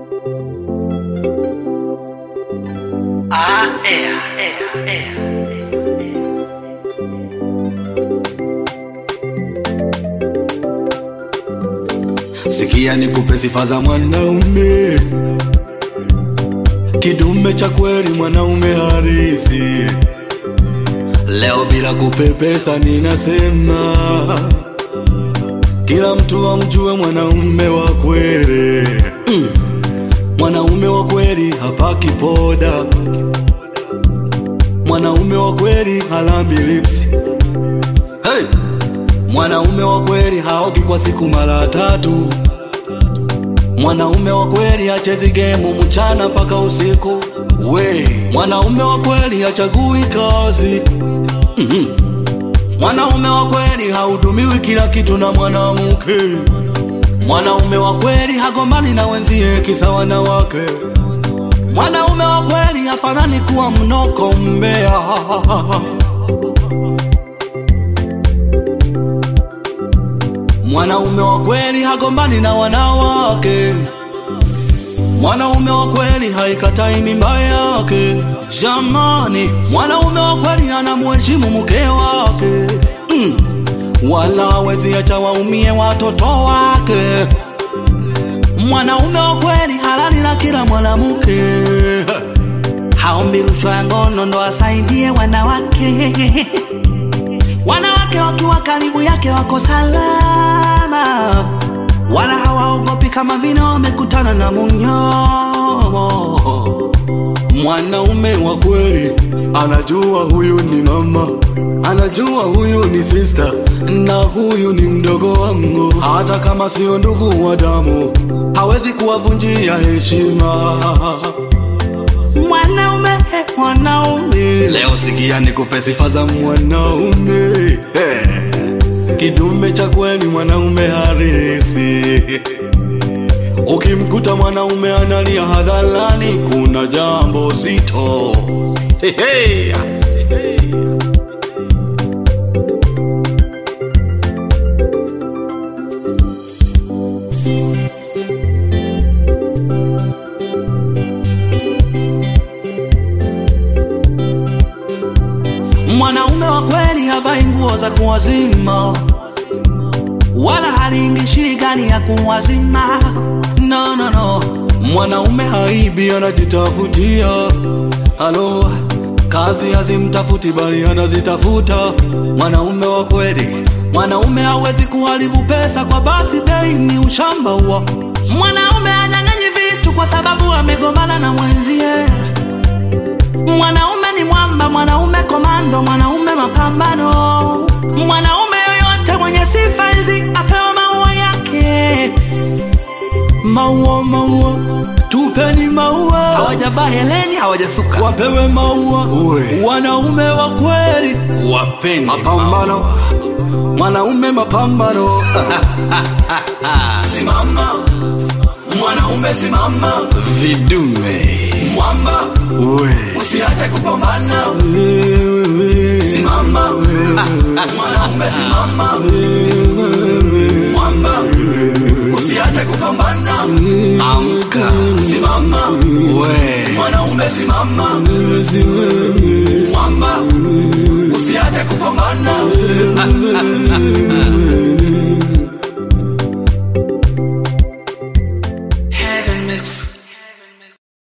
Ah, é, é, é. Sikia nikupe sifa za mwanaume, kidume cha kweli, mwanaume harisi. Leo bila kupepesa, ninasema kila mtu amjue mwanaume wa kweli. Mm. Mwanaume wa kweli hapaki poda, mwanaume wa kweli halambi lipsi. Hey! Mwanaume wa kweli haogi kwa siku mara tatu. Mwanaume wa kweli hachezi gemu mchana mpaka usiku. We, mwanaume wa kweli hachagui kazi. Mhm. Mwanaume wa kweli hahudumiwi kila kitu na mwanamke. Mwanaume wa kweli hagombani na wenzie kisa wanawake. Mwanaume wa kweli hafanani kuwa mnoko mbea. Mwanaume wa kweli hagombani na wanawake. Mwanaume wa kweli haikatai mimba yake. Jamani, mwanaume wa kweli anamheshimu mke wake mm. Wala hawezi acha waumie watoto wake. Mwanaume wa kweli halali na kila mwanamke, haombi rushwa ya ngono ndo asaidie wanawake wanawake wakiwa karibu yake wako salama, wala hawaogopi kama vile wamekutana na munyomo. Mwanaume wa kweli anajua huyu ni mama, anajua huyu ni sister na huyu ni mdogo wangu, hata kama sio ndugu wa damu, hawezi kuwavunjia heshima. Mwanaume, mwanaume, leo sikia nikupe sifa za mwanaume hey. Kidume cha kweli, mwanaume harisi. Ukimkuta mwanaume analia hadharani, kuna jambo zito hey, hey. Mwanaume wa kweli havai nguo za kuwazima, wala halingishi gani ya kuwazima. No, no, no. Mwanaume haibi, anajitafutia. Halo, kazi hazimtafuti bali anazitafuta. Mwanaume wa kweli, mwanaume hawezi kuharibu pesa kwa birthday, ni ushamba huo. Mwanaume hanyang'anyi vitu kwa sababu amegombana na mwenzie. Mwanaume ni mwamba, mwanaume komando, mwanaume mapambano. Mwanaume yoyote mwenye sifa hizi apewa maua yake. Maua, maua, tupeni maua. Hawajavaa heleni, hawajasuka, wapewe maua. Wanaume wa kweli wapeni mapambano. Mwanaume mapambano. Simama mwanaume, simama vidume mwamba we. Usiache kupambana simama mwanaume simama mwamba usiache kupambana amka simama we. mwanaume simama mwamba usiache kupambana Heaven mix